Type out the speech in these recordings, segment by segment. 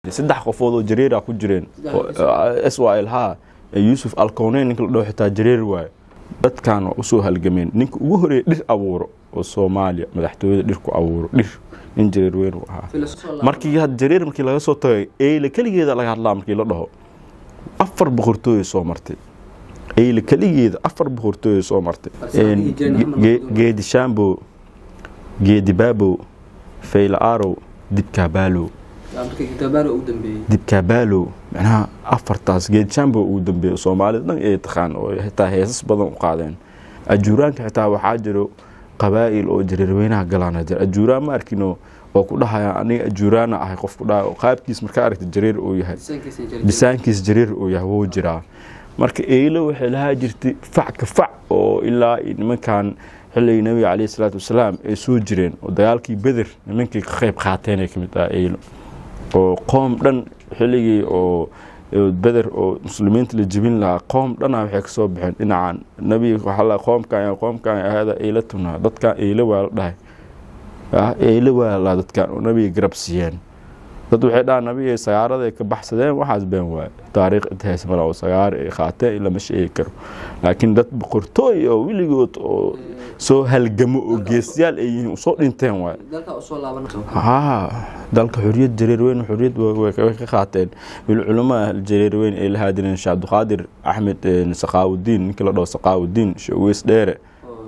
saddex qofood oo jareera ku jireen s y l ha yuusuf alkoneyn ninka la dhaho xitaa jareer waaye dadkan waa usoo halgameen ninka ugu horeeya dhir abuuro oo soomaaliya madaxtooyada dhir ku abuuro dhir nin jareer weyn uu ahaa markii had jareer markii laga soo tagay eyle keligeeda laga hadlaa markii la dhaho afar boqortooyay soo martay eyle keligeeda afar boqortooyay soo martay geedi shambo geedi baabo fayla arow dibkaabaalow dibkaabaalow macnaha afartaas geedi shambo ugu dambeeya soomaalida dhan ay taqaan oo xitaa heesas badan u qaadeen ajuuraanka xitaa waxaa jiro qabaa'il oo jareerweynaha galaana jira ajuuraan ma arkino oo ku dhahaya aniga ajuuraana ahay qof ku dhaha qaabkiis markaa aragta jareer uu yahay bisaankiis jareer uu yahay wuu jiraa marka eelo waxay lahaa jirtay fac ka fac oo ilaa nimankan xilligii nabiga caleyhi salaatu wasalaam ay soo jireen oo dagaalkii beder nimankii ka qayb qaateen ay kamid ah eelo oo qoom dhan xilligii oo beder oo muslimiinta la jebin lahaa qoom dhana waxay kasoo baxeen dhinacan nabiga waxaa qoomkan qoomkan ahada eela tunaa dadkan eelo waa la dhahay eelo waa la dadkan oo nabiga garab siiyeen dad waxay dhahaan nabiga sagaarada ay ka baxsadeen waxaas been waaye taariikh intahays mala oo sagaara ay qaateen lama sheegi karo laakiin dad boqortooy oo weligood oo soo halgamo oo geesyaal ay yihiin usoo dhinteen waaye haa dalka xoriyad jareer weyn xoriyad way ka qaateen wil culamaa jareer weyn ay la haadireen sheekh abduqaadir axmed saqaawudiin ninkii la dhaho saqaawudiin sheekh uweys dheere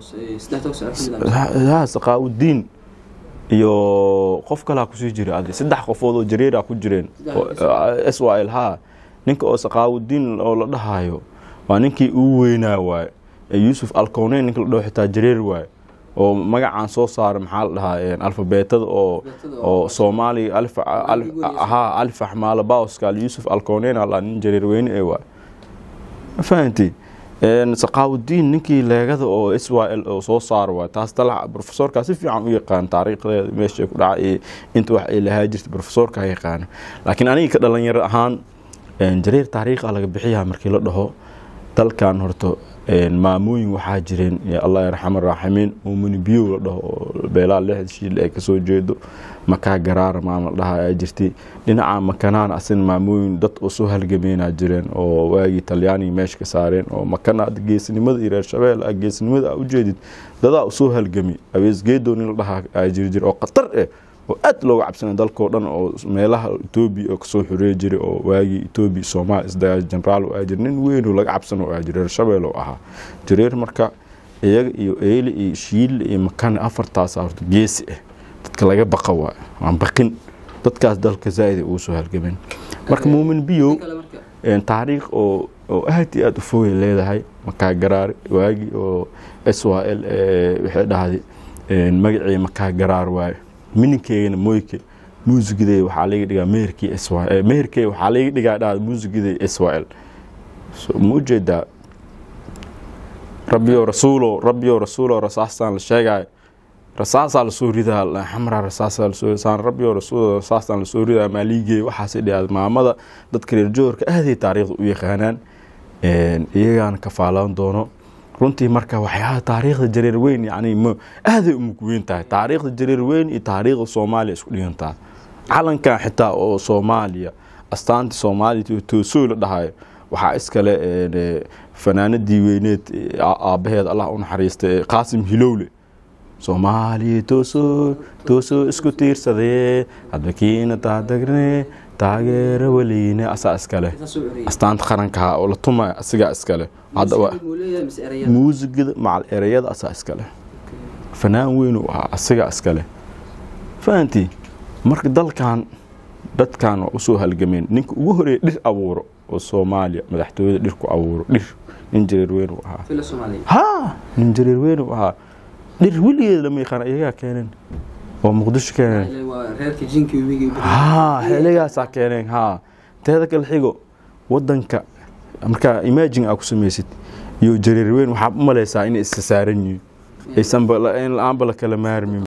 saqaawudiin iyo qof kalaa kusii jira adi saddex qofood oo jareera ku jireen s y l ha ninka oo saqaawudiin oo la dhahayo waa ninkii ugu weynaa waaye yuusuf alkoneyn ninka la dhaho xitaa jareer waaye oo magacaan soo saara maxaa la dhahaa alfabeetada oo oo soomaaliya ha alif axmaala bawska yuusuf alkoneyn ala nin jareer weyne ee waaye ma fahanti saqaawudiin ninkii leegada oo s y l oo soo saara waay taas dalac profesorkaa si fiican u yaqaan taariikhdeeda meesha ku dhaca iyo inta wax ay lahaa jirta profesorkaa yaqaana laakiin aniga ka dhalinyaro ahaan jareer taariikha laga bixiyaa markii la dhaho dalkan horto maamooyin waxaa jireen allah yarxama raaximiin muumini biyow la dhaho oo beelaa lixda shiil ay kasoo jeedo makaa garaara maama la dhaha ayaa jirtay dhinaca makanaan asin maamooyin dad oo soo halgameynaa jireen oo waagii talyaaniga meesha ka saareen oo makana geesnimada iyo reer shabeel a geesnimada a ujeedid dadaa usoo halgami abeesgeedow nin la dhahaa aa jiri jira oo khatar eh oo aad looga cabsanay dalkao dhan oo meelaha etoobiya oo kasoo xoreey jiray oo waagii etoobiya soomaaliya isdagaal generaal oo aa jira nin weynoo laga cabsan oo aa jira reer shabeel oo ahaa jareer marka iyaga iyo eyle iyo shiille iyo makane afartaasa horta geesi ah dadka laga baqa waay aan baqin dadkaas dalka zaaid ugu soo halgameen marka muumin biyow taariikh oo oo aad iyo aad u fogay leedahay makaa garaar waagii oo s y l waxay dhahday magacii makaa garaar waaye mininkeygana moyke muusigiday waxaa laga dhigaa meherkii s y meherkey waxaa laga dhigaa dhahda muusigiday s y l ma ujeedaa rabbiyo rasuulo rabbiyo rasuulo rasaastaan la sheegaayo rasaasaa lasoo ridaa xamra rasaasaa lasoo saan rabbiyo rasuulo rasaastaan lasoo ridaa maaliigey waxaasay dhigaa maamada dadka reer joorka aaday taariikhda u yaqaanaan iyagaana kafaalaan doono runtii marka waxyaaba taariikhda jareer weyn yani m aaday u mugweyn tahay taariikhda jareer weyn iyo taariikhda soomaaliya isku dhigantaa calankan xitaa oo soomaaliya astaanta soomaaliya toosoo la dhahayo waxaa iskale fanaanadii weyneed aabaheed allah u naxariistay qaasim hilowle soomaaliya toosoo toosoo isku tiirsadee hadbakiina taadagne taageero weliine asaa iskale astaanta qarankaha oo la tumaya asigaa iskale muusigada macal ereyada asaa iskale fanaan weyn u ahaa asigaa iskale fahanti marka dalkan dadkan waa usoo halgameen ninka ugu horeeya dhir abuuro oo soomaaliya madaxtooyada dhir ku abuuro dhir nin jareer weyn u ahaa ha nin jareer weyn u ahaa dhir weligeed lama yaqaan iyagaa keeneen oo muqdisho keeneen ha xeligaasaa keeneen ha teeda kale xigo wadanka markaa imagine aa ku samaysid iyo jareer weyn waxaa u malaysaa inay isa saaran yihiin aysan la-aanba la kala maarmin